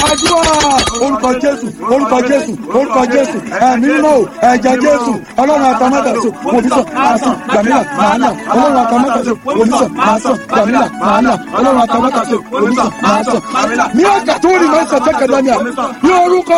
àdúrà orúkọ jésù orúkọ jésù orúkọ jésù ẹ̀mí mímọ́ o ẹ̀jẹ̀ jésù ọlọ́run àtàmátàsó òbísọ̀ máa sàn gbàmílà máa nà ọlọ́run àtàmátàsó òbísọ̀ máa sàn gbàmílà máa nà ọlọ́run àtàmátàsó òbísọ̀ máa sàn gbàmílà. ní ọjà tó rí máa ń sàn tẹ́kẹ̀dá ni à ní orúkọ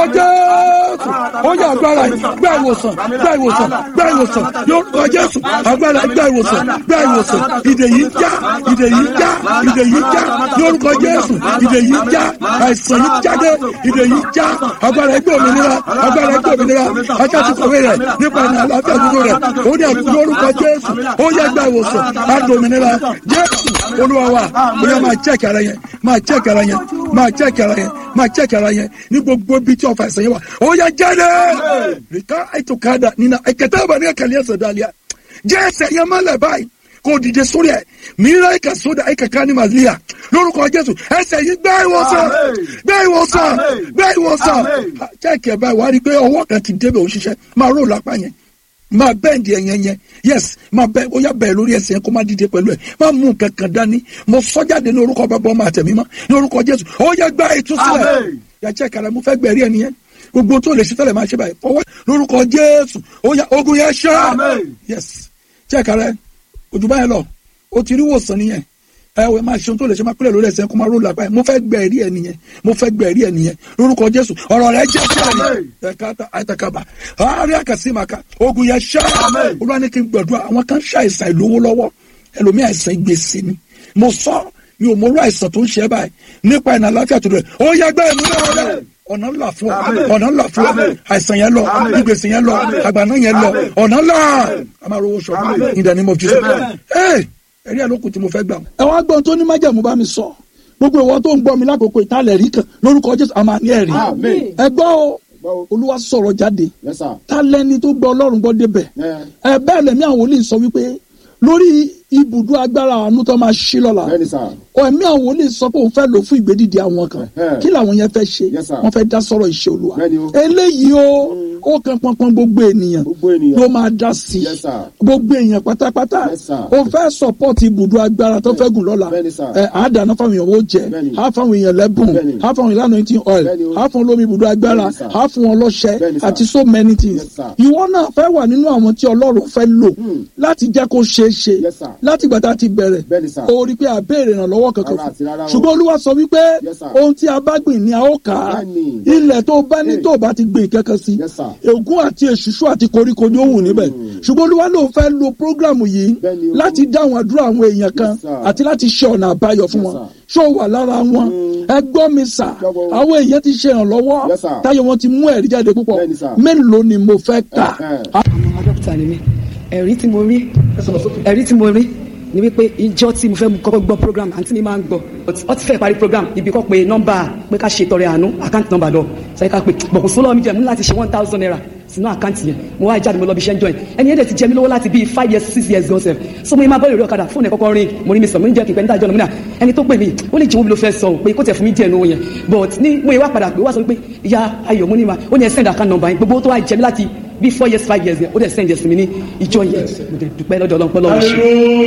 jésù ó yẹ agbára yìí gbá ìwòsàn gbá ìwòsàn gbá ìwòsàn ní orúkọ jésù agbára gbá ìwòsàn gbá ìwòsàn ìdè yìí já ìdè yìí já ìdè yìí já ní orúkọ jésù ìdè yìí já àìsàn yìí jáde ìdè yìí já agbára ẹgbẹ́ òmìnira agbára ẹgbẹ́ òmìnira ajáde kọ̀wé rẹ̀ nípa ìrìn àlàáfíà dúró rẹ̀ ó ní àti lórúkọ jésù ó yẹ gbà ìwòsàn àti òmìnira jésù olúwa wa ó yẹ máa jẹ́ kẹrẹ yẹn máa jẹ́ kẹrẹ yẹn máa jẹ́ kẹrẹ yẹn máa jẹ́ kẹrẹ yẹn ní gbogbo ibi tí ọ̀fà ìsẹ̀yìn wa ó yẹ jáde rìkà àìtòkádà nínú ẹ̀kẹ́tẹ́ ìbàdí ẹ̀kẹ́lẹ́ ẹ̀sẹ̀ dálíà jẹ́ ẹsẹ̀ yẹn mọ́lẹ̀ báyìí kò dìde sórí ẹ mìíràn ẹka sódà ẹka kání màlíà lórúkọ jésù ẹsẹ yìí gbẹ ìwòsàn gbẹ ìwòsàn gbẹ ìwòsàn jẹ́kẹ̀ báyìí wàá rí i pé ọwọ́ kan ti débẹ̀ òṣìṣẹ́ máa rò lápá yẹn máa bẹ́ẹ̀ndì ẹ̀yẹn yẹn yes máa bẹ́ẹ̀ ó yá bẹ́ẹ̀ lórí ẹsẹ̀ yẹn kó má dìde pẹ̀lú ẹ̀ máa mú nǹkan kan dání mo sọ jáde ní orúkọ bàbá ọmọ àtẹ̀mí mọ́ ní orúkọ jésù ó yẹ gbá ìtúsílẹ̀ yàtọ̀ kàrà mo fẹ́ gbẹ̀rí ẹ̀ nìyẹn gbogbo tó lè ṣe tẹ́lẹ̀ máa ṣe báyìí fọwọ́ lórúkọ jésù ó yá ogun yẹn ṣá yes jẹ́ka rẹ ojú báyẹn lọ o ti rí wòsàn nìyẹn ẹ wẹ máa ṣe ohun tó lè ṣe máa pẹ́lẹ̀ lórí ẹsẹ̀ kó máa ró làbá yẹn mo fẹ́ gbẹ ẹ̀rí ẹ̀ nìyẹn mo fẹ́ gbẹ ẹ̀rí ẹ̀ nìyẹn lórúkọ jésù ọ̀rọ̀ rẹ jẹ́ sí àná ẹ̀ka àtàkàbà àárẹ̀ àkàsí màkà ogun yẹn ṣá olúwa ní kí n gbàdúrà àwọn kan ṣàìsàn ìlówó lọ́wọ́ ẹlòmíì àìsàn gbèsè ni mo sọ mi ò mọ orú àìsàn tó ń ṣe báyìí nípa ìnà àlàáfíà tó rẹ̀ ó yẹ gbẹ́ ìmú náà rẹ̀ ọ̀nà ńlá fún ọ ọ̀nà ńlá fún ọ àìsàn yẹn lọ ìgbèsè yẹn lọ àgbàná yẹn lọ ọ̀nà ńlá a máa rówó sọ in the name of Jesus ẹ ẹ̀rí àlókù tí mo fẹ́ gbà. ẹ wá gbọ́n tó ní májẹ̀mú bá mi sọ gbogbo ìwọ tó ń gbọ́ mi lákòókò ìtàlẹ̀ rí kan lórúkọ Jésù a máa ní ẹ̀rí ẹ gbọ́ o olúwa sọ̀rọ̀ jáde tálẹ́ni tó gbọ́ ọlọ́run gbọ́ débẹ̀ ẹ bẹ́ẹ̀ lẹ́mí àwọn wòlíì sọ wípé lórí ibùdó agbára àánú tó máa ṣí lọ́la ẹ̀mí àwọn wòlíì sọ pé òun fẹ́ lò fún ìgbédìde àwọn kan kí làwọn yẹn fẹ́ ṣe wọ́n fẹ́ dá sọ̀rọ̀ ìṣe olúwa eléyìí o ó kan pọnpọn gbogbo ènìyàn ló máa dá sí gbogbo èèyàn pátápátá ó fẹ́ sọ̀pọ̀tì ibùdó agbára tó fẹ́ gùn lọ́la àádáná fáwọn èèyàn ó jẹ á fáwọn èèyàn lẹ́bùn á fáwọn ìlànà ìtì oil á fún olómi ibùdó agbára á fún wọn lọ́ṣẹ àti so many things ìwọ náà fẹ́ wà nínú àwọn tí ọlọ́run fẹ́ lò láti jẹ́ kó ṣeé ṣe láti gbà tá a ti bẹ̀rẹ̀ o rí pé a béèrè ìrànlọ́wọ́ kankan fún ṣùgbọ́n olúwa sọ wípé ohun tí a bá gbìn ni a ó kà á ilẹ̀ tó bá ní tó bá ti gbìn kankan sí ègún àti èṣùṣù àti koríko ni ó wù níbẹ̀ ṣùgbọ́n olúwa ló fẹ́ lo prógrámù yìí láti dáhùn àdúrà àwọn èèyàn kan àti láti ṣe ọ̀nà àbáyọ fún wọn ṣó wà lára wọn ẹ gbọ́ mi sà àwọn èèyàn ti ṣe ìrànlọ́wọ́ táyọ̀ wọn ti mú ẹ̀rí jáde púpọ̀ mélòó ni mo fẹ́ kà. àwọn dókítà ni mí ẹ̀rí tí mo rí ẹ̀rí tí mo rí ni wípé ìjọ tí mo fẹ́ kọ́kọ́ gbọ́ program àǹtí mi máa ń gbọ́ ọ ti fẹ́ parí program ibi kọ́ pé nọ́mbà pé ká ṣe tọrẹ àánú àkáǹtì nọ́mbà lọ sẹ́yìn ká pé bọ̀kùn sólọ́ mi jẹ́ mú láti ṣe one thousand naira sínú àkáǹtì yẹn mo wá jáde mo lọ bí iṣẹ́ ń join ẹni yẹn dẹ̀ ti jẹ mí lówó láti bíi five years six years gan sef so mo yẹ máa bọ́ ìrírí ọ̀kadà fóònù ẹ̀ kọ́kọ́ rin mo ní mi sọ mo ní jẹ́ kí n pẹ́ níta ìjọ lọ́mìnà ẹni tó pè mí ó lè jẹ́wọ́ mi ló fẹ́ sọ pé kó tẹ̀ fún mi díẹ̀ lówó yẹn but ní mo yẹ wá padà pé wá sọ pé ìyá ayọ̀ mo ní ma ó ní ẹ send account number yẹn gbogbo tó wá jẹ mí láti bíi four years five years yẹn ó dẹ̀ send ẹ̀sìn mi ní ìjọ yẹn mo dẹ̀ dúpẹ́ lọ́dọ̀ ọlọ́pẹ́ lọ́wọ́ ṣe.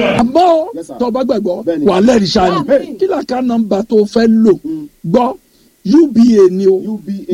àmọ́ tó o bá gbàgbọ́ wà lẹ́rìí sáà ni kí làkà nọ́mbà tó o fẹ́ lò gbọ́ uba ni o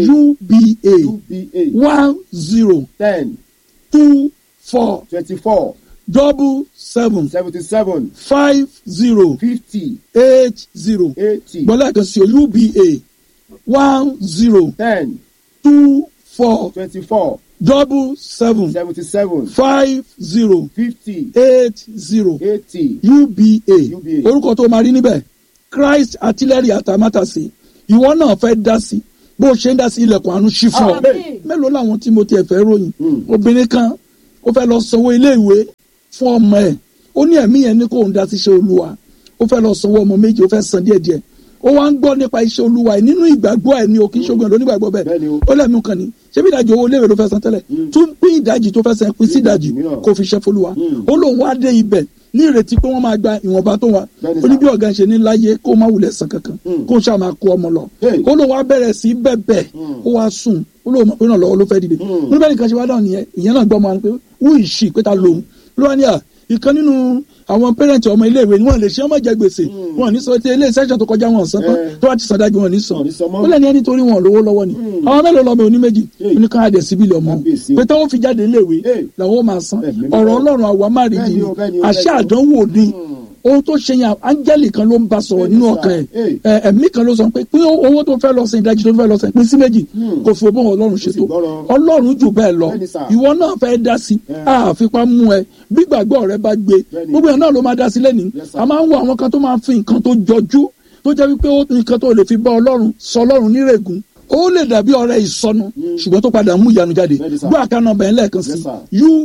uba one zero ten two four twenty-four double seven seventy-seven five zero fifty eight zero eighty gbọ́dọ̀ kan sí o uba one zero ten two four twenty-four double seven seventy-seven five zero fifty eight zero eighty uba UBA. orúkọ tó máa rí níbẹ̀ christ artillery àtàmátàsí ìwọ náà fẹ́ dá sí bó o ṣe ń dá sí ilẹ̀kùn àánú ṣí fún ọ Amen. mélòó làwọn tí mo tiẹ̀ fẹ́ ròyìn Mm. obìnrin kan ó fẹ́ lọ sanwó ilé ìwé fún ọmọ ẹ̀ ó ní ẹ̀mí yẹn ní kó ń dá sí iṣẹ́ olúwa ó fẹ́ lọ sanwó ọmọ méjì ó fẹ́ san díẹ̀díẹ̀ ó wá ń gbọ́ nípa iṣẹ́ olúwa ẹ̀ nínú ìgbàgbọ́ ẹ̀ ní o kì í ṣogun ẹ̀ lónígbàgbọ́ bẹ́ẹ̀ Bẹ́ẹ̀ni o. ó lẹ́nu kan ní ṣébí ìdajì owó iléèwé ló fẹ́ san tẹ́lẹ̀ tún pín ìdajì tó fẹ́ san pín sí ìdajì mìíràn. kó fi ṣẹ́ fọlúwa Mm. ó lóun wá dé ibẹ̀ ní ìrètí pé wọ́n máa gba ìwọ̀nba tó wà Bẹ́ẹ̀ni ó ní sà. bí ọ̀gá ń ṣe ní láyé kó má wulẹ̀ san kankan Mm. kó ṣáà máa kó ọmọ lọ Hey. ó lóun wá bẹ̀rẹ̀ sí bẹ̀bẹ̀ Mm. ó wá sùn ó lóun mọ̀ pé náà lọ́wọ́ ló fẹ́ dìde Mm. nígbà nìkan ṣe wá dáhùn nìyẹn ìyẹn náà gbọ́ ọmọ wọn pé wú ìṣì pé ta lòun ló wá ní à ìkan nínú àwọn pẹ́rẹ́ǹtì ọmọ iléèwé ni wọ́n lè ṣe ọmọ jẹ gbèsè wọn ní sọ ti ilé ìṣẹ́jọ́ tó kọjá wọn sàn tán Eh. tó bá ti sàn dájú wọn ní sàn Wọn ní san mọ́. ó lẹ́ni ẹni torí wọn lówó lọ́wọ́ ni àwọn mélòó lọ́mọ oní méjì Eh. oníkàádé síbílì ọmọ Kábíyèsí o. pé táwọn fi jáde iléèwé Eh. làwọn ó máa san Ẹ̀mí ọ̀rọ̀ mímọ́. ọlọ́run àwa má rí Bẹ́ẹ̀ni yìí o, bẹ́ẹ̀ni o, àṣà bẹ́ẹ̀ni o. àdánwò ni ohun tó ṣe yẹn áńgẹ́lì kan ló ń bá sọ̀rọ̀ nínú Bẹ́ẹ̀ni ọkàn sà. ẹ̀ ẹ̀ ẹ̀mí kan ló sọ pé pín owó tó fẹ́ lọ sí ìdajì tó fẹ́ lọ sí pín sí méjì kò fi òbó ọlọ́run ṣètò gbọ́rọ̀. ọlọ́run jù bẹ́ẹ̀ lọ Bẹ́ẹ̀ni sà. ìwọ náà fẹ́ dá sí Eh. àfipá mú ẹ bí gbàgbọ́ rẹ bá gbé Bẹ́ẹ̀ni. gbogbo yẹn náà ló máa dá sí lẹ́nìí Yes, sir. a máa ń wo àwọn kan tó máa fi nǹkan tó jọjú tó jẹ́ wípé ó nǹkan tó lè fi bá ọlọ́run sọ ọlọ́run nírègùn ó lè dàbí ọ̀rẹ́ ìsọnù ṣùgbọ́n tó padà mú ìyanu jáde Bẹ́ẹ̀ni, sir. gbọ́ àkànnà bẹ̀rẹ̀ lẹ́ẹ̀kan sí Yes, sir.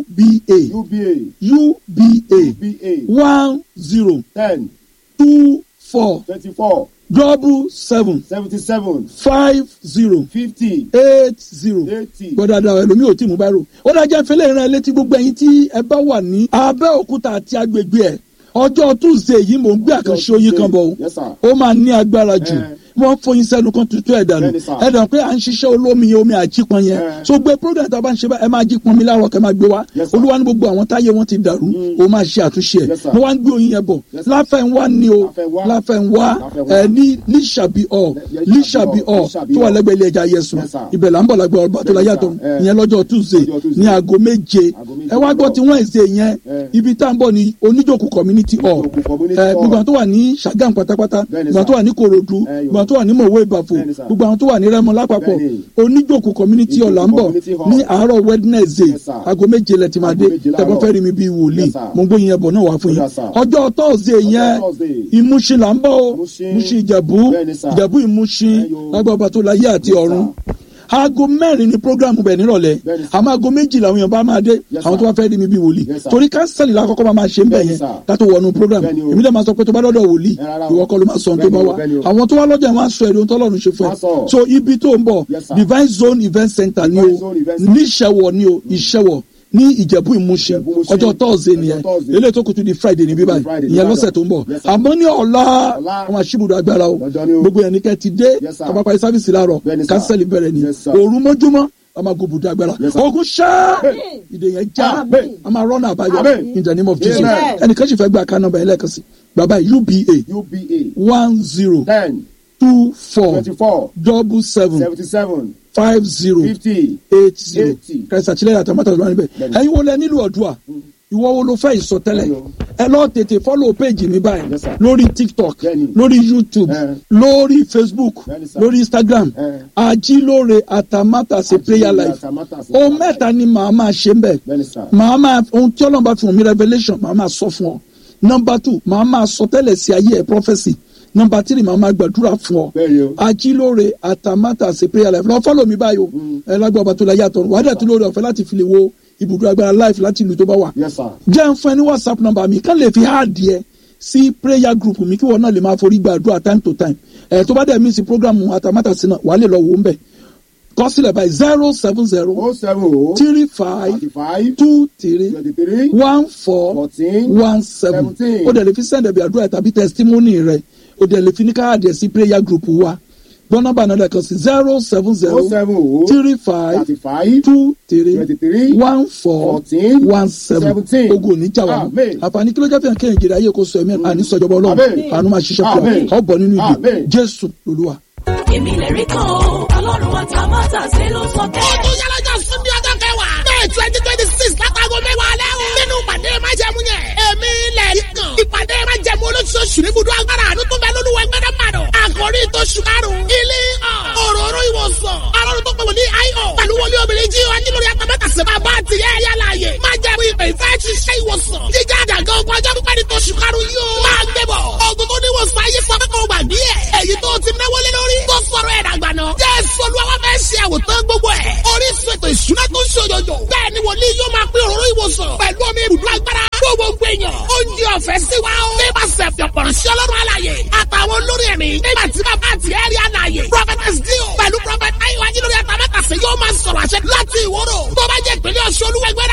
uba uba uba uba one zero ten two four twenty-four double seven seventy-seven five zero fifty eight zero eighty. gbọ́dọ̀ àdàwọ̀ ẹlòmíì ò tí mú báyìí ó dájẹ́ fẹlẹ́ ìran létí gbogbo ẹ̀yin tí ẹ bá wà ní abẹ́òkúta àti agbègbè ẹ̀ ọjọ́ tuesday yìí mò ń gbé àkànṣe oyin kan bọ̀ Yes, sir. ó máa ní agbára jù Eh. wọ́n fọyín sẹ́nu kan tuntun ẹ̀ dànù Bẹ́ẹ̀ni, sir. ẹ̀ dàn pé à ń ṣiṣẹ́ olómi yẹn omi àjípọn yẹn Eh. so gbé program tá a bá ń ṣe bá ẹ máa jí pọn mi láàárọ̀ kẹ́ máa gbé wá Yes, sir. olúwa ní gbogbo àwọn táyé wọn ti dàrú ó máa ṣe àtúnṣe ẹ̀ Yes, sir. mo wá ń gbé oyin yẹn bọ̀ Yes, sir. láfẹ̀nwá ni o Láfẹnwá. láfẹ̀nwá Láfẹnwá. ẹ̀ ní lísàbí ọ̀ Lí- lísàbí ọ̀ Lísàbí tó wà Hall. lẹ́gbẹ̀ẹ́ ilé ẹja yẹsùn Yes, sir. ibẹ̀ là ń bọ̀ lágbára ọba tó la Bẹ́ẹ̀ni, yàtọ̀ sir. Eh. ìyẹn lọ́jọ́ tuesday Lọ́jọ́ Tuesday. ní aago méje Aago méje ẹ wá gbọ́ lọ́jọ́. tí wednesday yẹn Eh. ibi tá à ń bọ̀ ní oníjókòó community hall Oníjókòó community ẹ hall. gbogbo àwọn tó wà ní sagam pátápátá Bẹ́ẹ̀ni, gbogbo àwọn tó sir. wà ní korodu Eh, yo. gbogbo àwọn tó wà ní mọ̀wé ìbàfò Bẹ́ẹ̀ni, sir. gbogbo àwọn tó wà ní rẹ́mọ lápapọ̀ Bẹ́ẹ̀ni. oníjókòó community hall là ń bọ̀ community hall. ní àárọ̀ wednesday Yes, sir. aago méje lẹ ti máa dé Aago méje tẹ́gbọ́n láàárọ̀. fẹ́ rí mi bíi wòlíì Yes, sir. mo ń gbóyin ẹbọ náà wá fún yín Yes, sir. ọjọ́ thursday yẹn Thursday. ìmúṣin là ń bọ̀ o Ìmúṣin. ìmúṣin ìjẹ̀bú Bẹ́ẹ̀ni, sir. ìjẹ̀bú ìmúṣin Eh, yo. lágbàá ọba tó láyé àti Yes, ọ̀run sir. aago mẹ́rin ni programu bẹ̀ nírọ̀lẹ́ Bẹ́ẹ̀ni, sir. àmọ́ aago méjì làwọn èèyàn bá máa dé Yes, àwọn tó sir. bá fẹ́ rí mi bí wòlíì Yes, sir. torí kánsẹ́lì lákọ́kọ́ máa máa ṣe ń bẹ̀ Bẹ́ẹ̀ni, yẹn sir. ká tó wọnú programu Bẹ́ẹ̀ni o. èmi dẹ̀ máa sọ pé tó bá dọ́dọ̀ wòlíì Ẹ rárá o. ìwọ kọ́ ló máa sọ ohun tó Bẹ́ẹ̀ni bá o, wà bẹ́ẹ̀ni o. àwọn tó wá lọ́jà wọn á sọ èrè ohun tọ́lọ́run ṣe fún Wọ́n á sọ. ẹ so ibi tó ń bọ̀ Yes, sir. divine zone event center ni o Divine Zone Event Center. ní ìṣẹ̀wọ̀ ni o ìṣẹ̀wọ̀ ní ìjẹ̀bú ìmúṣin Ìjẹ̀bú Ìmúṣin. ọjọ́ thursday nìyẹn Ọjọ́ Thursday. eléyìí tó kù tún di friday ní bíbáyìí Friday ní ìyẹn Ìbàdàn. lọ́sẹ̀ tó ń bọ̀ Yes, sir. àmọ́ ní ọ̀la Ọ̀la. àwọn àṣìbùdó agbára o Lọ́jọ́ ni o. gbogbo ẹni kẹ́ ti dé Yes, sir. kábàápàá sáfìsì láàárọ̀ Bẹ́ẹ̀ni, sir. kánsẹ́lì bẹ̀rẹ̀ ni Yes, sir. òru mọ́júmọ́ a máa go bùdó agbára Yes, sir. ogun ṣá Hey. ìdè yẹn já Amen. a máa rọ́nà àbáyọ Amen. in the name of jesus Amen. ẹnìkan sì fẹ́ gba àká nọ́mbà yẹn lẹ́ẹ̀kan sí bàbá uba uba one zero ten two four twenty-four double seven seventy-seven five zero fifty eight zero Eighty. kẹsì àtìlẹyìn àtàmátà ló wà níbẹ̀ Bẹ́ẹ̀ni. ẹ̀yin wo lẹ nílò ọ̀dùà ìwọ wo ló fẹ́ ìsọtẹ́lẹ̀ Bẹ́ẹ̀ni o. ẹ lọ tètè fọ́lọ̀ péjì mi báyìí Yes, sir. lórí tiktok Bẹ́ẹ̀ni. lórí youtube Eh. lórí facebook Bẹ́ẹ̀ni, sir. lórí instagram Eh. ajílóore àtàmátàsé prayer life Àtàmátàsé ohun prayer mẹ́ta ni màá máa ṣe ń bẹ̀ Bẹ́ẹ̀ni, sir. màá máa ohun tí ọlọ́run bá fi hàn mí revelation màá máa sọ fún ọ number two màá máa sọ tẹ́lẹ̀ sí ayé ẹ̀ prophecy number three màá máa gbàdúrà fún ọ Bẹ́ẹ̀ni o. ajílóore àtàmátàsé prayer life lọ fọ́lọ̀ mi báyìí o ẹ lágbàá ọba tó la yàtọ̀ wàá dẹ̀ tún lórí ọ̀fẹ́ láti fi lè wo ibùdó agbára life láti ìlú tó bá wà Yes, sir. jẹ́ ń fún ẹ ní whatsapp number mi kán lè fi háàdì ẹ sí prayer group mi kí wọn náà lè máa forí gbàdúrà time to time ẹ tó bá dẹ̀ mí sí program àtàmátàsí náà wàá lè lọ wò ó ń bẹ̀ kọ sílẹ̀ báyìí zero seven zero O seven O three five thirty-five two three twenty-three one four fourteen one seven seventeen. ó dẹ̀ lè fi send ẹ̀bí àdúrà tàbí testimony rẹ̀ ó dẹ̀ lè fi ní káàdì ẹ̀ sí prayer group wa gbọ́n nọ́mbà náà lẹ́ẹ̀kan sí zero seven zero O seven O three five thirty-five two three twenty-three one four fourteen one seven seventeen. ogun oníjà wa Amen. àǹfààní kí ló jẹ́ fihàn kéèyàn jèrè ayé kò sọ ẹ̀mí àní sọ̀jọ̀bọ̀ ọlọ́run Amen. àánú máa ṣiṣẹ́ fún Amen. ọ ọ̀bọ̀ nínú ìdè Amen. jésù lolúwa. èmi lè rí kan o ọlọ́run àtàmátà ṣe ló sọ bẹ́ẹ̀. ọdún yálọ́jọ́ sunday ọjọ́ kẹwàá may twenty twenty six látago mẹ́wàá alẹ́ o. nínú ìpàdé májẹ̀mú yẹn èmi lè rí kan. ìpàdé májẹ̀mú olóṣooṣù ní ibùdó agbára àánú tó bẹ lólúwa ẹgbẹ́dá màdọ̀. àkòrí tó ṣùkárùn. ilé òróró ìwòsàn. alọ́run tó pè wọ́n ní io. pẹ̀lú wọlé obìnrin jí wa nílò yàtọ̀ sí bàbá àti ìyá ẹ̀yà láàyè. májẹ̀mú ìpè ìfẹ́ ṣiṣẹ́ ìwòsàn. jíjá àjàgán ogun ọjọ́ pípẹ́ ní tó ṣùkárùn yóò. máa gbé bọ̀. ogun tó níwòsàn ayé sọ pé kò gbàgbé ẹ̀. èyí tó ti náwó lé lórí. tó sọ̀rọ̀ ẹ̀ dàgbà náà. jésù olúwa wá fẹ́ ṣe àwòtán gbogbo ẹ̀. orísun ètò ìṣúná tó ń ṣòjòjò. bẹ́ẹ̀ ni wòlíì yóò máa pín òróró ìwòsàn. pẹ̀lú omi ibùdó agbára. fún gbogbo èèyàn. oúnjẹ ọ̀fẹ́ sí wa o. nípasẹ̀ fìọ̀pọ̀rọ̀ṣẹ́ ọlọ́run alàyè. àtàwọn olórí ẹ̀mí. nígbà tí bàbá àti ẹ̀rí alàyè. prophetess dio. pẹ̀lú prophet ayiwa jílórí àtàmẹ́tàsí yóò máa sọ̀rọ̀ àṣẹ láti ìwòrò. tó bá jẹ́ ìpínlẹ̀ ọ̀ṣun olúwẹ̀gbẹ́rẹ́